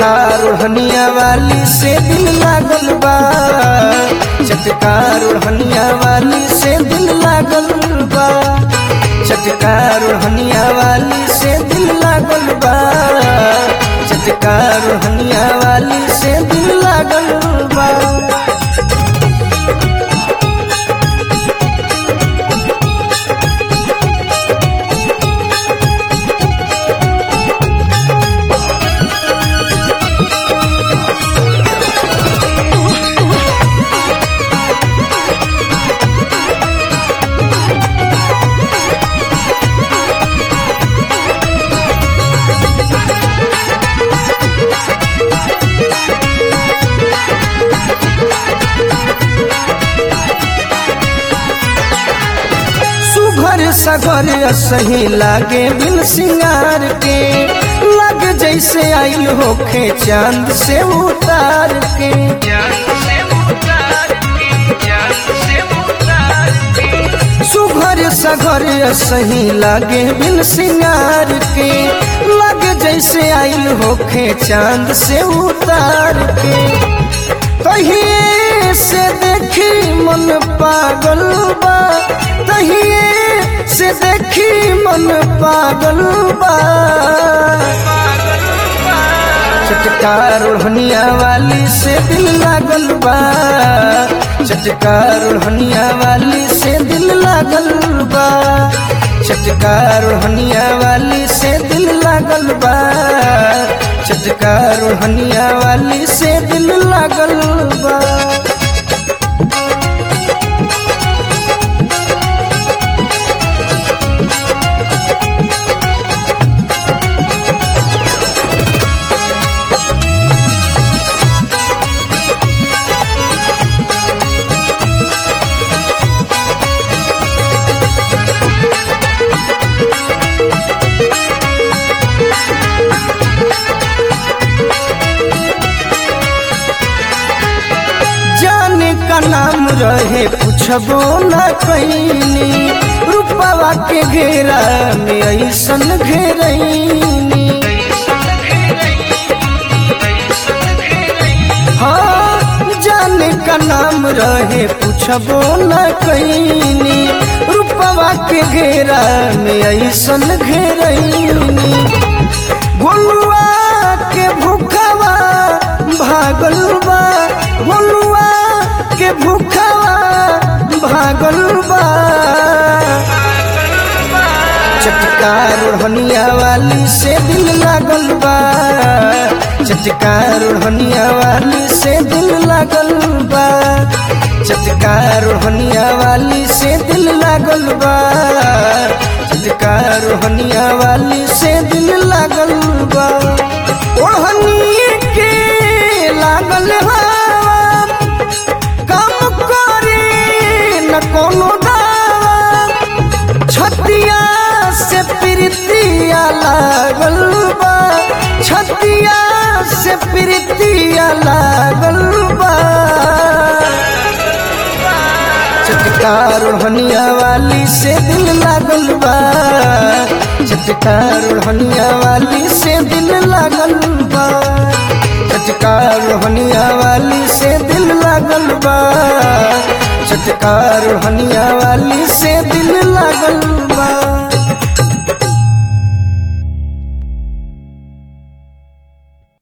चटकार ओढ़निया वाली से दिल लागल बा चटकार ओढ़निया वाली से दिल लागल बा चटकार ओढ़निया वाली से दिल लागल बा चटकार ओढ़निया वाली से दिल लागल बा सुघर सगर सही लागे बिन सिंगार के लग जैसे आइल होखे चांद से उतार के सुघर सगर सही लागे बिन सिंगार के लग जैसे आइल होखे चांद से उतार के तहिए से देखी मन पागल बा तहिए से देखी मन पागल बा चटकार ओढ़निया वाली से दिल लागल बा चटकार ओढ़निया वाली से दिल लागल बा चटकार ओढ़निया वाली से दिल लागल बा चटकार ओढ़निया वाली से दिल लागल बा जाने का नाम रहे पूछबो न कैनी रूपवा के घेरा में ऐसन घेरैनी हाँ जाने का नाम रहे पूछबो न कैनी रूपवा के घेरा में ऐसन घेरैनी गोलुआ के भूखवा भागल बा गोलुआ के भूखवा भागल बा चटकार ओढ़निया वाली से दिल लागल बा चटकार ओढ़निया वाली से दिल लागल बा चटकार ओढ़निया वाली से दिल लागल बा चटकार ओढ़निया वाली से दिल लागल बा ओढ़नी के लागल हवा काम करे न कोनो दावा छतिया से प्रीतिया लागल बा छतिया से प्रीतिया लागल बा चटकार ओढ़निया वाली से दिल लागल बा चटकार ओढ़निया वाली से दिल लागल बा चटकार ओढ़निया वाली से दिल लागल बा चटकार ओढ़निया वाली से दिल लागल